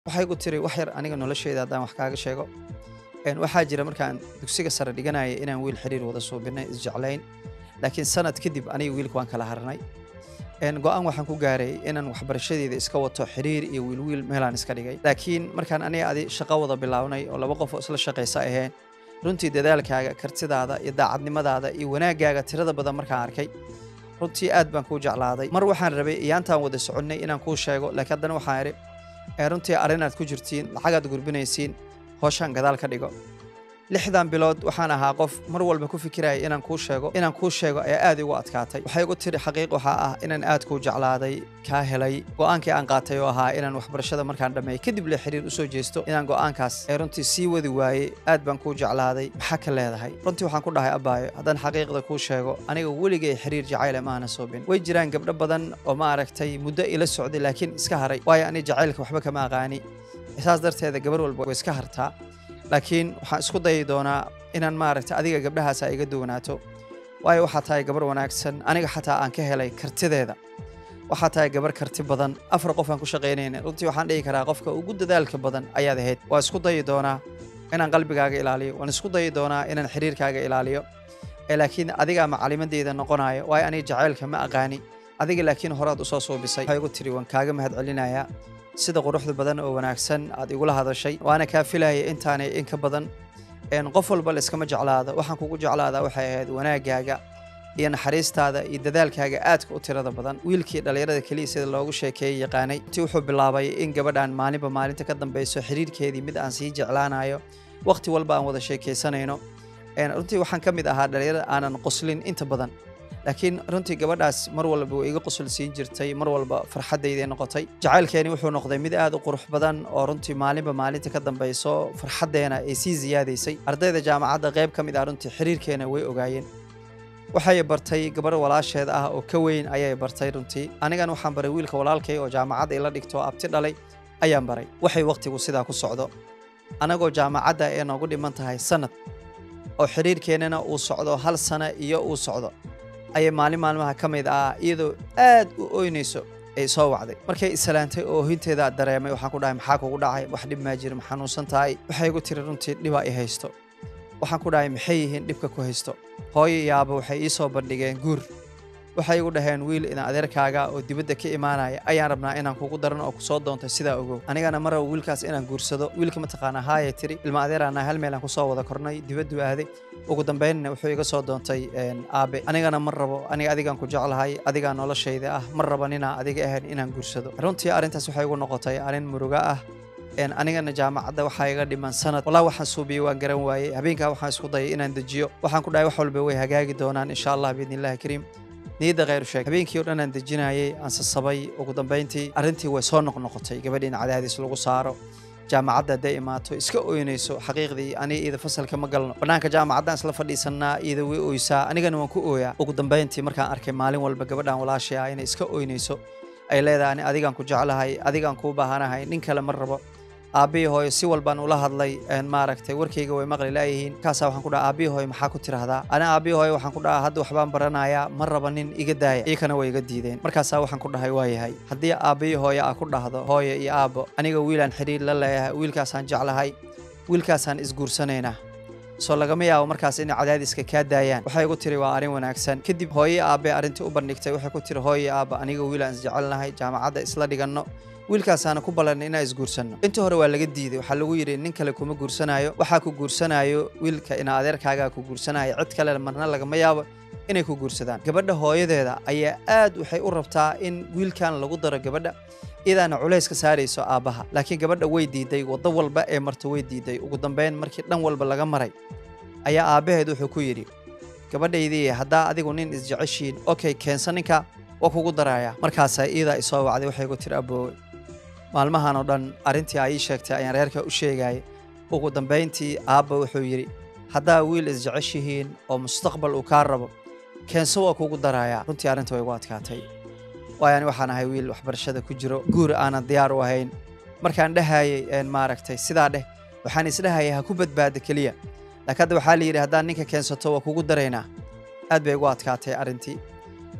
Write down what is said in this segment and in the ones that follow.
waxay igu tiri wax yar aniga nolosheyda haddaan wax kaaga sheego Een, waxaa jira markaan dugsiga sare dhiganaya inaan wiil xiriir wada suubinay isjeclayn laakiin sanad kadib aniga wiilka waan kala harnay Een, go-aan waxaan ku gaaray inaan waxbarashadeeda iska wato xiriir iyo wiilwiil meelaan iska dhigay laakiin markaan aniga adi shaqo wada bilaabnay oo laba qof oo isla shaqaysa aheen runtii dadaalkaaga kartidaada iyo daacadnimadaada iyo wanaaggaaga tirada badan markaan arkay runtii aad baan kuu jeclaaday mar waxaan rabay iyaantaan wada soconnay inaan kuu sheego laakiin haddana waxaan idhi ee runtii arrinaad ku jirtiin lacagaad gurbinaysiin hooshaan gadaal ka dhigo lixdan bilood waxaan ahaa qof mar walba ku fikiraya inaan kuu sheego inaan kuu sheego ayaa aad igu adkaatay waxay igu tiri xaqiiq waxaa ah inaan aad kuu jeclaaday kaa helay go'aankii aan qaatay oo ahaa inaan waxbarashada markaan dhammeey kadib le xiriir usoo jeesto inaan go'aankaas ee runtii sii wadi waayey aad baan kuu jeclaaday maxaa ka leedahay runtii waxaan ku dhahay abbaayo haddaan xaqiiqda kuu sheego aniga weligay xiriir jacayle maana soobin way jiraan gabdho badan oo ma aragtay muddo ila socday laakiin iska haray waayo ani jacaylka waxba kama aqaani saas darteeda gabar walba way iska hartaa laakiin waxaan isku dayi doonaa inaan maaragta adiga gabdhahaas ay iga duwanaato waayo waxaa tahay gabar wanaagsan aniga xataa aan ka helay kartideeda waxaa tahay gabar karti badan afar qof aan ku shaqaynayna runtii waxaan dhihi karaa qofka ugu dadaalka badan ayaad ahayd waa isku dayi doonaa inaan qalbigaaga ilaaliyo waan isku dayi doonaa inaan xiriirkaaga ilaaliyo ee laakiin adigaa macalimadeyda noqonayo waayo aniga jacaylka ma aqaani adiga laakiin horaad usoo suubisay waxay igu tiri waan kaaga mahad celinayaa sida quruxda badan oo wanaagsan aad igula hadashay waana kaa filaya intaanay in ka badan een qof walba layskama jeclaado waxaan kugu jeclaadaa waxay ahayd wanaaggaaga iyo naxariistaada iyo dadaalkaaga aadka u tirada badan wiilkii dhallinyarada keliya sida loogu sheekeeyey yaqaanay intii wuxuu bilaabay in gabadhan maalinba maalinta ka dambeyso xiriirkeedii mid aan sii jeclaanayo waqti walba aan wada sheekaysanayno Een, runtii waxaan ka mid ahaa dhallinyarada aanan qoslin inta badan laakiin runtii gabadhaas mar walba way iga qosol siin jirtay mar walba farxaddayday noqotay jacaylkeeni wuxuu noqday mid aad u qurux badan oo runtii maalinba maalinta ka dambeyso farxaddeena ay sii siyaadaysay ardayda jaamacadda qayb ka mid ah runtii xiriirkeena way ogaayeen waxay bartay gabar walaasheed ah oo ka weyn ayay bartay runtii anigana waxaan baray wiilka walaalkay oo jaamacadda ila dhigto oo abti dhalay ayaan baray waxay waqtigu sidaa ku socdo anagoo jaamacadda ee noogu dhiman tahay sanad oo xiriirkeennana uu socdo hal sano iyo uu socdo ayay maalin maalmaha ka mid ah iyadoo aad u oynayso ay soo wacday markay islaantay oo hinteeda dareemay waxaan ku dhahay maxaa kugu dhacay wax dhib maa jira ma xanuunsan tahay waxay igu tiri runtii dhibaa i haysto waxaan ku dhahay maxay yihiin dhibka ku haysto hooyo iyo aabba waxay ii soo bandhigeen guur waxay igu dhaheen wiil idan adeerkaaga oo dibadda ka imaanaya ayaan rabnaa inaan kugu daran oo kusoo doontay sidaa ogow anigana ma rabo wiilkaas inaan guursado wiilka mataqaanaa haayay tiri ilma adeeraana hal meel aan kusoo wada kornay dibaddu aaday ugu dambeynna wuxuu iga soo doontay een, aabe anigana ma rabo aniga adigaan ku jeclahay adigaa noloshayda ah ma rabo ninaa adiga ahayn inaan guursado runtii arrintaas waxay igu noqotay arrin muruga ah een, anigana jaamacadda waxaa iga dhiman sanad walaa waxaan suubiyey waan garan waayey habeenkaa waxaan isku dayay inaan dejiyo waxaan ku dhahay wax walba way hagaagi doonaan insha allah biidni illahi kariim niyadda khayru sheeg habeenkii oo dhan aan dejinayay aan sasabay ugu dambeyntii arrintii way soo noqnoqotay gabadhii in cadaadis lagu saaro jaamacadda hadday imaato iska oynayso xaqiiqdii aniga iyada fasalka ma galno bannaanka jaamacaddaan isla fadhiisannaa iyada way oysaa anigana waan ku ooyaa ugu dambeyntii markaan arkay maalin walba gabadhan walaashay ah inay iska oynayso ay leedahay ani adigaan ku jeclahay adigaan kuu baahanahay nin kale ma rabo aabbihii hooyo si walbaan ula hadlay een, maaragtay warkayga way maqli laayihiin markaasaa waxaan ku dhaha aabbihii hooyo maxaa ku tiraahdaa ana aabbihii hooyo waxaan ku dhahaa hadda waxbaan baranayaa ma raba nin iga daaya iyakana way iga diideen markaasaa waxaan ku dhahay waa yahay haddii aabbihii hooyo aa ku dhahdo hooyo iyo aabbo aniga wiilaan xidhiir la leeyahay wiilkaasaan jeclahay wiilkaasaan isguursanaynaa soo lagama yaabo markaas inay cadaadiska kaa daayaan waxay igu tiri waa arrin wanaagsan kadib hooyo aabe arrintii u bandhigtay waxay ku tiri hooyo aabba aniga wiilaan isjecelnahay jaamacadda isla dhiganno wiilkaasaana ku ballanay inaan isguursanno intii hore waa laga diiday waxaa lagu yidhi nin kale kuma guursanayo waxaa ku guursanayo wiilka ina adeerkaagaa ku guursanayo cid kale marna lagama yaabo inay ku guursadaan gabadha hooyadeeda ayaa aad waxay u rabtaa in wiilkan lagu daro gabadha iyadaana culays ka saarayso aabbaha laakiin gabadha way diiday waddo walba ee marta way diiday ugu dambeyn markii dhan walba laga maray ayaa aabbaheed wuxuu ku yidhi gabadhaydii haddaa adigu nin isjeceshiin okay keensa ninka waa kugu darayaa markaasaa iyadaa isoo wacday waxay ku tiri aboowe maalmahan oo dhan arrintii ay ii sheegtay ayaan reerka u sheegayay ugu dambayntii aabba wuxuu yidhi haddaa wiil isjeceshihiin oo mustaqbal uu kaa rabo keenso waa kugu darayaa runtii arrinta way igu adkaatay waayo ani waxaan ahay wiil waxbarashada ku jiro guur aanan diyaar u ahayn markaan dhahayay een maaragtay sidaa dheh waxaan isdhahayay ha ku badbaada keliya laakiin hadda waxaa la yidhi haddaan ninka keensato waa kugu daraynaa aad bay igu adkaatay arrintii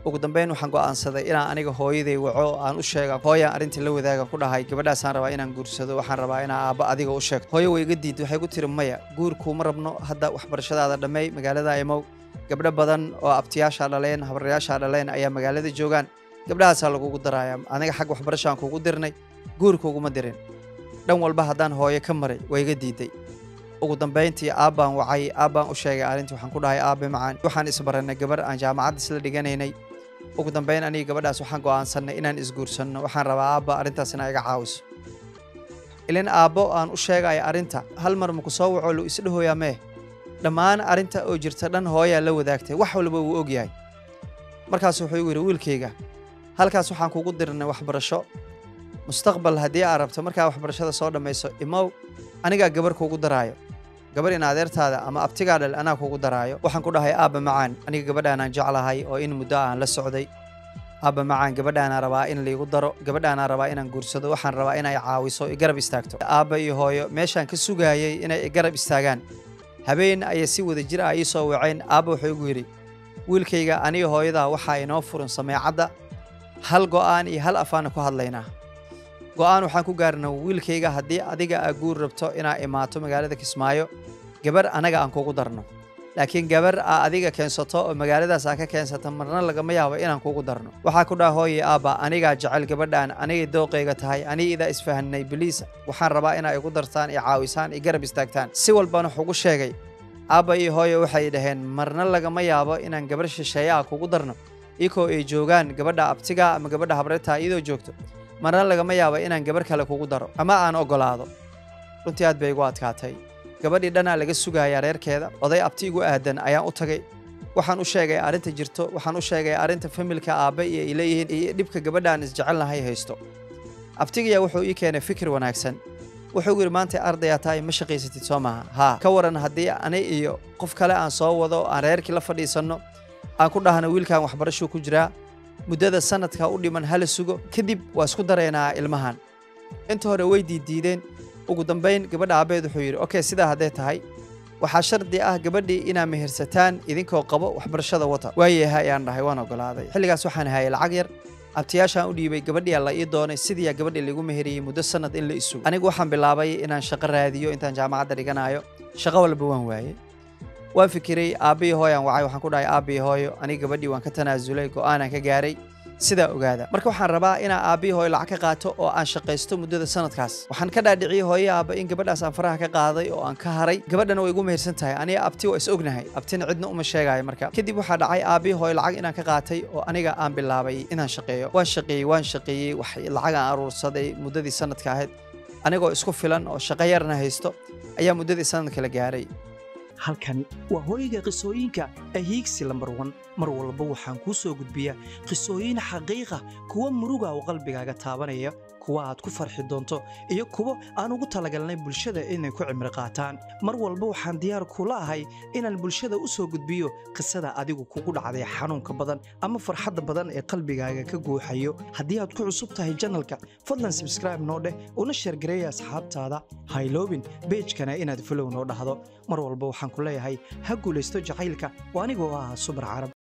ugu dambeyn waxaan go'aansaday inaan aniga hooyaday waco aan u sheega hooyaan arrintii la wadaaga ku dhahay gabadhaasaan rabaa inaan guursado waxaan rabaa inaan aabba adiga u sheegto hooyo way iga diiday waxay ku tiri maya guur kuuma rabno hadda waxbarashadaada dhammeey magaalada imow gabdho badan oo abtiyaashaa dhaleen habaryaashaa dhaleen ayaa magaalada joogaan gabdhahaasaa lagugu daraaya aniga xag waxbarashaan kugu dirnay guur kuguma dirin dhan walba haddaan hooyo ka maray way iga diiday ugu dambayntii aabbaan wacay aabbaan u sheegay arrintii waxaan ku dhahay aabbe macaan waxaan isbarannay gabar aan jaamacadda isla dhiganaynay ugu dambayn aniga gabadhaas waxaan go'aansannay inaan isguursanno waxaan rabaa aabba arrintaas inaa iga caawiso ilin aabbo aan u sheegaya arrinta hal mar maku soo waco lu isdhahoyaa mee dhammaan arrinta oo jirta dhan hooyaa la wadaagtay wax walba wuu og yahay markaas wuxuu igu yidhi wiilkayga halkaas waxaan kugu dirnay waxbarasho mustaqbal haddii aad rabto markaa waxbarashada soo dhammayso imow anigaa gabar kuugu daraayo gabar in adeertaada ama abtigaa dhal anaa kuugu daraayo waxaan ku dhahay aabba macaan aniga gabadhaanaan jeclahay oo in muddo aan la socday aabba macaan gabadhaanaa rabaa in laigu daro gabadhaanaa rabaa inaan guursado waxaan rabaa inay caawiso i garab istaagto aabba iyo hooyo meeshaan ka sugaayay inay i garab istaagaan habeen ayay si wada jir ah ii soo waceen aabba wuxuu igu yidhi wiilkayga aniga hooyadaa waxaa inoo furan sameecadda hal go'aan iyo hal afaana ku hadlaynaa go'aan waxaan ku gaarna wiilkayga haddii adiga aa guur rabto inaa imaato magaalada kismaayo gabar anaga aan kugu darno laakiin gabar aa adiga keensato oo magaaladaas aa ka keensata marna lagama yaabo inaan kugu darno waxaa ku dhaha hooye aabba anigaa jecel gabadhaan anigay dooqayga tahay aniga idaa isfahanay biliis waxaan rabaa inaa igu dartaan i caawisaan i garab istaagtaan si walbana wuxugu sheegay aabba iyo hooye waxay dhaheen marna lagama yaabo inaan gabar shisheeye ah kugu darno ikoo ay joogaan gabadha abtiga ama gabadha habretaa iyadoo joogto marna lagama yaabo inaan gabar kale kugu daro ama aan ogolaado runtii aad bay igu adkaatay gabadhii dhanaa laga sugayaa reerkeeda oday abti igu aadan ayaan u tagay waxaan u sheegay arrinta jirto waxaan u sheegay arrinta familka aabbe iyo ay leeyihiin iyo dhibka gabadhaan isjecelnahay haysto abtigayaa wuxuu ii keenay fikir wanaagsan wuxuu yidhi maanta ardayaa tahay ma shaqaysatid soo maaha haa ka waran haddii ani iyo qof kale aan soo wado aan reerkii la fadhiisanno aan ku dhahno wiilkan waxbarashuu ku jiraa muddada sanadka u dhiman hala sugo kadib waa isku daraynaa ilmahan inta hore way diiddiideen ugu dambayn gabadha aabbeed wuxuu yidhi okey sidaa hadday tahay waxaa shardi ah gabadhii inaa mehersataan idinkoo qabo waxbarashada wata waayaha ayaan dhahay waan ogolaaday xilligaas waxaan hayay lacag yar abtiyaashaan u dhiibay gabadhii la ii doonay sidiiyaa gabadhii laigu meheriyey muddo sanad in la isugo anigu waxaan bilaabay inaan shaqo raadiyo intaan jaamacadda dhiganayo shaqo walba waan waayey waan fikiray aabbiyi hooyaan wacay waxaan ku dhahay aabbiyi hooyo aniga gabadhii waan ka tanaasulay go'aanaan ka gaaray sidaa ogaada marka waxaan rabaa inaan aabbiyi hooyo lacag ka qaato oo aan shaqaysto muddada sanadkaas waxaan ka dhaadhiciyey hooye aabba in gabadhaas aan faraha ka qaaday oo aan ka haray gabadhana way igu mehersan tahay aniga abti waa is ognahay abtina cidna uma sheegaayo marka kadib waxaa dhacay aabbiyi hooyo lacag inaan ka qaatay oo aniga aan bilaabay inaan shaqeeyo waan shaqeeyey waan shaqeeyey wax lacag aan aruursaday muddadii sanadka ahayd anigoo isku filan oo shaqo yarna haysto ayaa muddadii sanadka la gaaray halkani waa hooyga qisooyinka ahiigsi lambar wan mar walba waxaan kuu soo gudbiyaa qisooyin xaqiiqa kuwa muruga oo qalbigaaga taabanaya kuwa aad ku farxi doonto iyo kuwo aan ugu talagalnay bulshada inay ku cimri qaataan mar walba waxaan diyaar kula ahay inaan bulshada u soo gudbiyo qisada adigu kugu dhacday xanuunka badan ama farxadda badan ee qalbigaaga ka guuxayo haddii aad ku cusub tahay janalka fadlan sabskraibe noo dheh una sheergareeya asxaabtaada hayloobin beejkana inaad folow noo dhahdo mar walba waxaan ku leeyahay ha guulaysto jacaylka oo anigoo ah subar carab